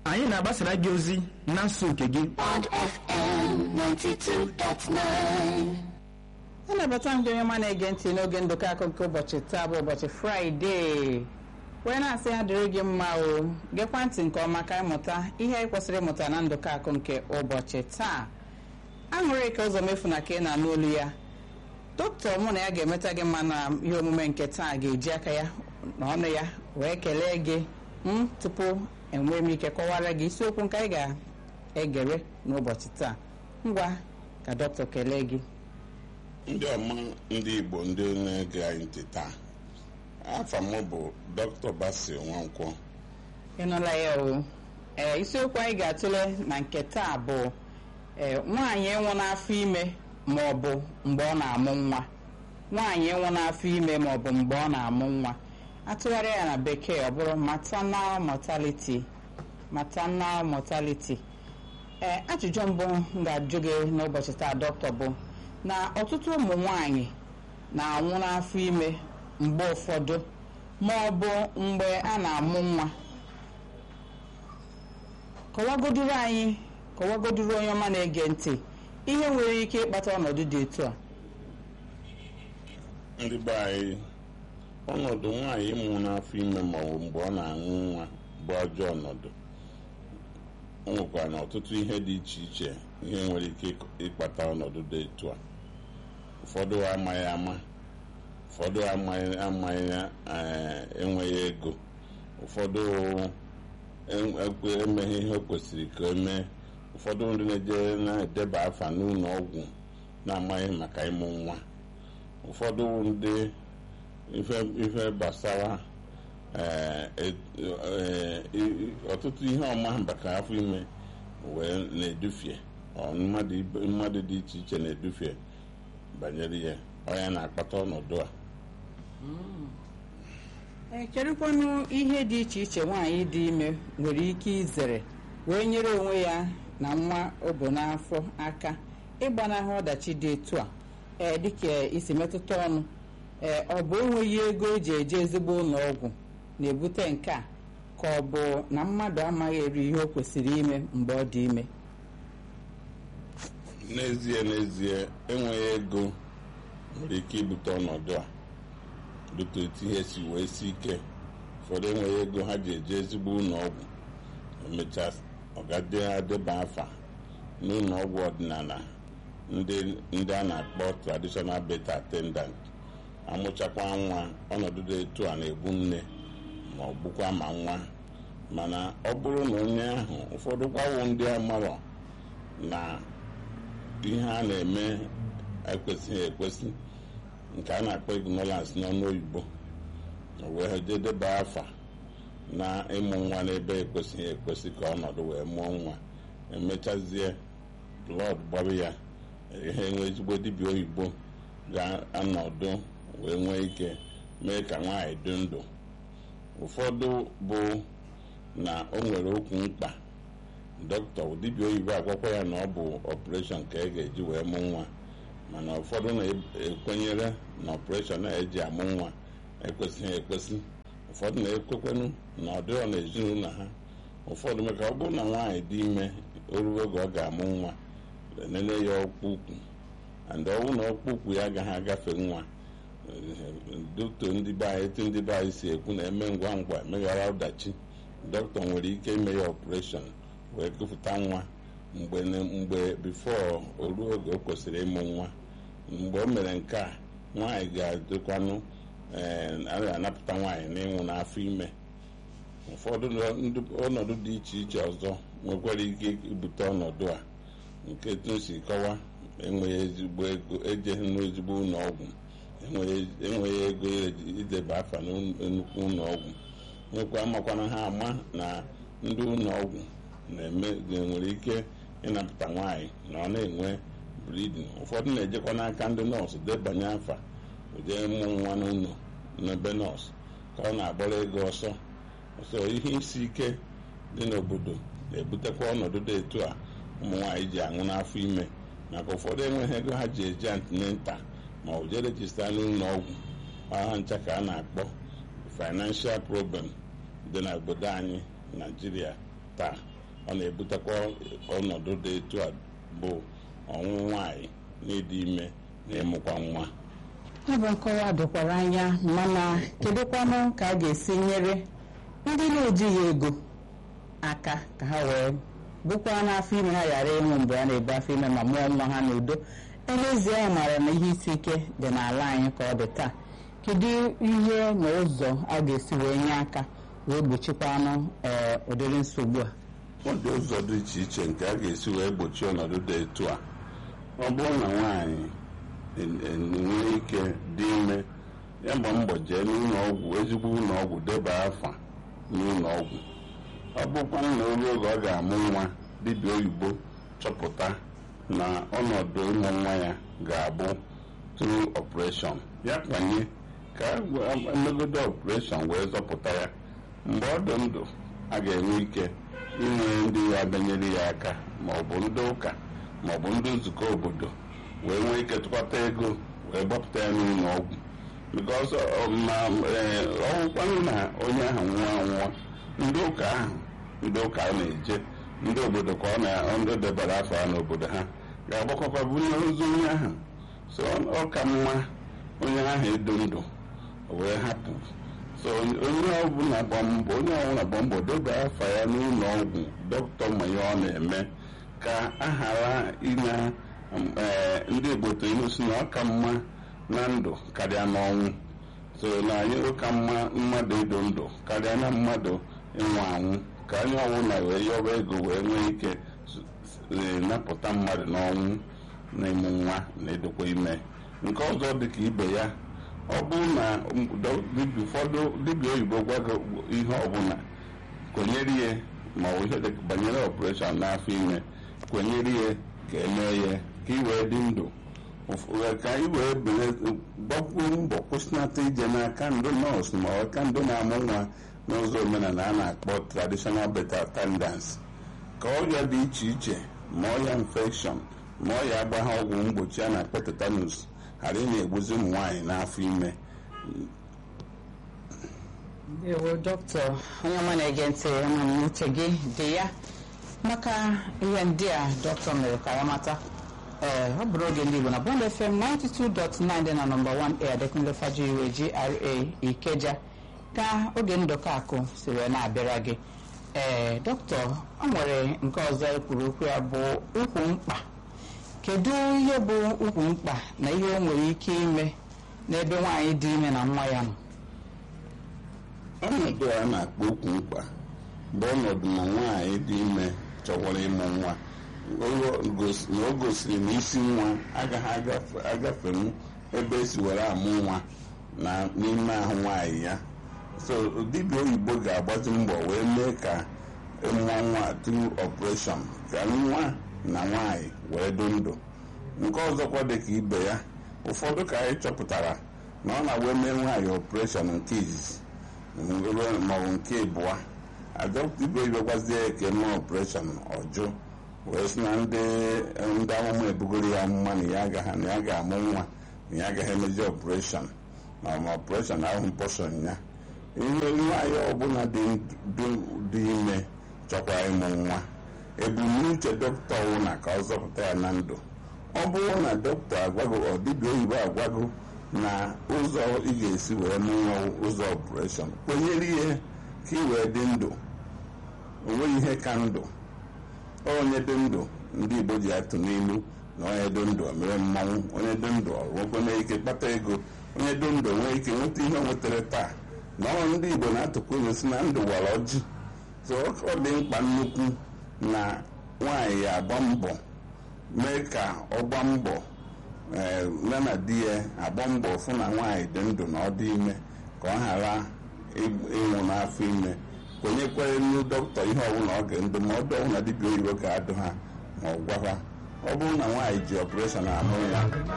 anyị na-agbasara gị ozi na nsọ nke gị Bond FM 92.9. anabata m gị onye ọma na-ege ntị n'oge ndụkọ akụ nke ụbọchị taa bụ ụbọchị fraịde wee na-asị ya dịrị gị mma o gekwa ntị nke ọma ka ịmụta ihe anyị kwesịrị ịmụta na ndụkọ akụ nke ụbọchị taa aṅụrị ka ụzọ mefu na ka ị na-anụ olu ya dọkịta mụ na ya ga-emeta gị mma na ihe omume nke taa ga-eji aka ya na ọnụ ya wee kelee gị m tupu enwee m ike kọwara gị isiokwu nke anyị ga-egere n'ụbọchị taa ngwa ka dọkịta kelee gị ndị ọma ndị igbo ndị na-ege anyị ntị taa afa m bụ dr basi nwankwọ ịnụla ya o ee isiokwu anyị ga-atụle na nke taa bụ ee nwaanyị ịnwụ n'afọ ime ma ọ bụ mgbe ọ na-amụ nwa nwaanyị ịnwụ n'afọ ime ma ọ bụ mgbe ọ na-amụ nwa atụgharịa ya na bekee ọ bụrụ maternal mortality maternal mortality ee ajụjụ mbụ m ga-ajụ gị n'ụbọchị taa dọkịta bụ na ọtụtụ ụmụ nwanyị na-anwụ n'afọ ime mgbe ụfọdụ ma ọ bụ mgbe a na-amụ nwa kọwagoduru anyị kọwagoduru onye ọma na-ege ntị ihe nwere ike ịkpata ọnọdụ dị etu a ndị be anyị ọnọdụ nwaanyị ịmụ n'afọ ime ma ọ bụ mgbe ọ na-aṅụ nwa bụ ajọ ọnọdụ o nwekwara na ọtụtụ ihe dị iche iche ihe nwere ike ịk- ịkpata ọnọdụ dị etu a ụfọdụ amaghị ama ụfọdụ amaghị amaghị eh, enweghị ego ụfọdụ en- ekwe- emeghị ihe o kwesịrị ka o mee ụfọdụ ndị na-eje na-edeba afa n'ụlọ ọgwụ na-amaghị maka ịmụ nwa ụfọdụ ndị ife ife gbasara eh, et- eh, i- i- ọtụtụ ihe ọma maka afọ ime wee na-edufie ọ mmadụ ibe- mmadụ dị iche iche na-edufie banyere ya ọ ya na-akpata ọnọdụ a ee kedụkwanụ ihe dị iche iche nwaanyị dị ime nwere ike izere wee nyere onwe ya na nwa o bu n'afọ aka ịgbanahụ ọdachi dị etu a ee dịka isi metụta ọnụ ee ọ bụ enweghị ego eji eje ezigbo ụlọ ọgwụ na-ebute nke a ka ọ bụ na mmadụ amaghị eri ihe o kwesịrị ime mgbe ọ dị ime n'ezie n'ezie enweghị ego nwere ike ibute ọnọdụ a dịka etu ihe si wee si ike ụfọdụ enweghị ego ha ji eje ezigbo ụlọ ọgwụ emechaa ọgade adeba afa n'ụlọ ọgwụ ọdịnala ndị ndị a na-akpọ traditional birth attendant amụchakwa nwa ọnọdụ dị etu a na-egbu nne ma ọ gbukwa ma nwa mana ọ bụrụ na onye ahụ ụfọdụ kwawo ndị amarọ na ihe a na-eme ekwesịghị ekwesị nke a na-akpọ ignorance n'ọnụ oyibo wee jedeba afa na ịmụ nwa n'ebe ekwesịghị ekwesị ka ọnọdụ wee mụọ nwa emechazie blọd gbara ya ihe nwe ezigbo dibịa oyibo ga-anọdụ wee nwee ike mee ka nwaanyị dị ndụ ụfọdụ bụ na o nwere okwu mkpa dọkịta dibịa oyibo agwakwa ya na ọ bụ ọpụreshọn ka e ga-eji wee mụ nwa mana ụfọdụ na-ekwenyere na ọpụreshọn a eji amụ nwa ekwesịghị ekwesị ụfọdụ na-ekwekwenụ na ọ dịrọ n'ezinụlọ ha ụfọdụ maka ọ bụrụ na nwaanyị dị ime oruo oge ọ ga-amụ nwa enene ya ọkpụ ukwu and ọnwụ na ọkpụ ukwu ya agaghị agafe nwa dọkịta ndị be anyị etu ndị be anyị si ekwu na-eme ngwa ngwa emeghara ọdachi dọkịta nwere ike ime ya ọpụreshọn wee kụpụta nwa mgbe mgbe bifo o ruo oge o kwesịrị ịmụ nwa mgbe o mere nke a nwaanyị ga-adịkwanụ ee anapụta nwaanyị n'ịnwụ n'afọ ime ụfọdụ ndị- ọnọdụ dị iche iche ọzọ nwekwara ike ibute ọnọdụ a nke tu si kọwa enweghị ezigbo ego ejeghị n'ezigbo ụlọ ọgwụ enweghị enweghị ego ideba afa na nnukwu ụlọ ọgwụ nwekwa makwana ha ama na ndị ụlọ ọgwụ na-eme nwere ike ịnapụta nwaanyị na ọ na-enwe bridin ụfọdụ na-ejekwa n'aka ndị nọọsụ debanye afa ụdị mụ nwa n'ụlọ n'ebe nọọsụ ka ọ na-agbara ego ọsọ ọsọ ihe isi ike dị n'obodo na-ebutekwa ọnọdụ dị etu a ụmụ nwaanyị ji aṅụ n'afọ ime maka ụfọdụ enweghị ego ha ji eje antinenta ma ọ jee rejista n'ụlọ ọgwụ aha ncha ka a na-akpọ financial problem dị n'obodo anyị naijiria taa ọ na-ebutekwa ọnọdụ dị etu a bụ ọnwụ nwaanyị n'ịdị ime na ịmụkwa nwa ọ bụ nkọwa dokwara anya mana kedụkwanụ ka a ga-esi nyere ndị na-ejighị ego aka ka ha wee bụkwa n'afọ ime ha ghara ịnwụ mgbe a na-ebu afọ ime ma mụọ nwa ha n'udo elezie anyị maara na ihe isi ike dị n'ala anyị ka ọ dị taa kedu ihe na ụzọ a ga-esi wee nye aka wee gbochikwanụ ee ụdịrị nsogbu a ọ dị ụzọ dị iche iche nke a ga-esi wee gbochie ọnọdụ dị etu a ọ bụrụ na nwaanyị enwee ike dị ime ya gba mbọ jee n'ụlọ ọgwụ ezigbo ụlọ ọgwụ deba afa n'ụlọ ọgwụ ọ bụkwa na oge oge ọ ga-amụ nwa dibịa oyibo chọpụta na ọnọdụ ịmụ nwa ya ga-abụ tru ọpụreshọn ya kwanye ka emegodo ọpụreshọn wee zọpụta ya mgbe ọ dị ndụ a ga-enwe ike inwe ndị ya bịanyere ya aka ma ọ bụ ndị ụka ma ọ bụ ndị nzukọ obodo wee nwee ike tụkwata ego wee gbapụta ya n'ụlọ ọgwụ bikọs ma ọgwụkwanụ na onye ahụ nwụọ anwụọ ndị ụka ahụ ndị ụka a na-eje ndị obodo ka ọ na ndị debara afọ ha n'obodo ha ga-agbakọkwa bunye ozu onye ahụ so ọ ka mma onye ahụ edo ndụ wee hapụ so onye ọbụla gba mbọ onye ọbụla gba mbọ deba afa ya n'ụlọ ọgwụ dọkịta ma ihe ọ na-eme ka a ghara ịna ndị igboto ilu si na ọ ka mma na ndụ karịa n'ọnwụ so na anyị ụka mma mmadụ ịdụ ndụ karịa na mmadụ ịnwụ anwụ ka onye ọbụla wee yọba ego wee nwee ike napụta mmadụ n'ọnwụ na ịmụ nwa na edokwa ime nke ọzọ dị ka ibe ya ọ bụrụ na ụfọdụ dibịa oyibo gwago ihe ọbụla kwenyere ihe ma ọ bụ ihe dị banyere ọpụreshọn n'afọ ime kwenyere ihe ka emee ya ka ị wee dị ndụ ka ị wee gbakwuo mbọ kwụsịnata ije n'aka ndụ nọọsụ ma ọ ka ndụ na-amụ nwa n'ụzọ omenala a na-akpọ traditional birth attendance ka ọrịa dị iche iche ma ọrịa infection ma ọrịa agbagha ọgwụ mgbochi a na-akpọ tetanus ghara ị na-egbuzi ụmụ nwaanyị n'afọ ime ewo dọkịta onye ọma na-ege ntị ama m uche gị dị ya maka ihe ndị a dọkịta mere ka ya mata ee ọ bụrụ oge ndị Igbo na Bond FM 92.9 dị na nọmba 1A Adekunle Fajiwe GRA Ikeja ka oge ndụkọ akụ si wee na-abịara gị ee dọkịta ọ nwere nke ọzọ ekwuru okwu ya bụ ukwu mkpa kedu ihe bụ ukwu mkpa na ihe o nwere ike ime n'ebe nwaanyị dị ime na nwa ya nọ ọnọdụ a na-akpọ ukwu mkpa bụ ọnọdụ na nwaanyị dị ime chọkwara ịmụ nwa na o gosiri na isi nwa agaghị agafenwu ebe esi were amụ nwa na n'ime ahụ nwaanyị ya so dibịa oyibo ga-agbazi mbọ wee mee ka mụọ nwa tru ọpụreshọn ka nwa na nwaanyị wee dị ndụ nke ọzọkwa dị ka ibe ya ụfọdụ ka anyị chọpụtara na ọ na-wee mee nwaanyị ọpụreshọn nke izizi maọbụ nke ịbụa adọkịta ibe gwazie eke mee ọpụreshọn ọjụ wee sị na ndị ndị amụma ebugoro ya amụma na ya agaghị na ya ga-amụ nwa na ya agaghị emezi ọpụreshọn ma ma ọpụreshọn ahụ mpọshọn ya ihe nwaanyị ọbụla dị ime chọkwa ịmụ nwa ebumnuche dọkịta ọwụna ka ọ zọpụta ya na ndụ ọ bụrụ na dọkịta agwago ọ dibịa oyibo agwago na ụzọ ị ga-esi wee mụ nwa ụzọ ọpụreshọn kwenyere ihe ka ị wee dị ndụ onweghị ihe ka ndụ onye dị ndụ ndị igbo ji atụ n'ilu na onye dị ndụ mere mmanwụ onye dị ndụ nwekwana ike kpata ego onye dị ndụ nwee ike nweta ihe o nwetara taa na ọ ndị igbo na-atụkwa ilu si na ndụ wara ọjị so ọ dị mkpa nnukwu na nwaanyị ya agba mbọ mee ka ọ gba mbọ ya na di ya agba mbọ fụ na nwaanyị dị ndụ na ọ dị ime ka ọ ghara ịnwụ n'afọ ime kwenyekwere nnu dọkịta ihe ọbụla ọ ga ndụmọdụ ọbụla dibịa oyibo ga-adụ ha ma ọ gwa ha ọ bụrụ na nwaanyị ji ọpụreshọn amụ ya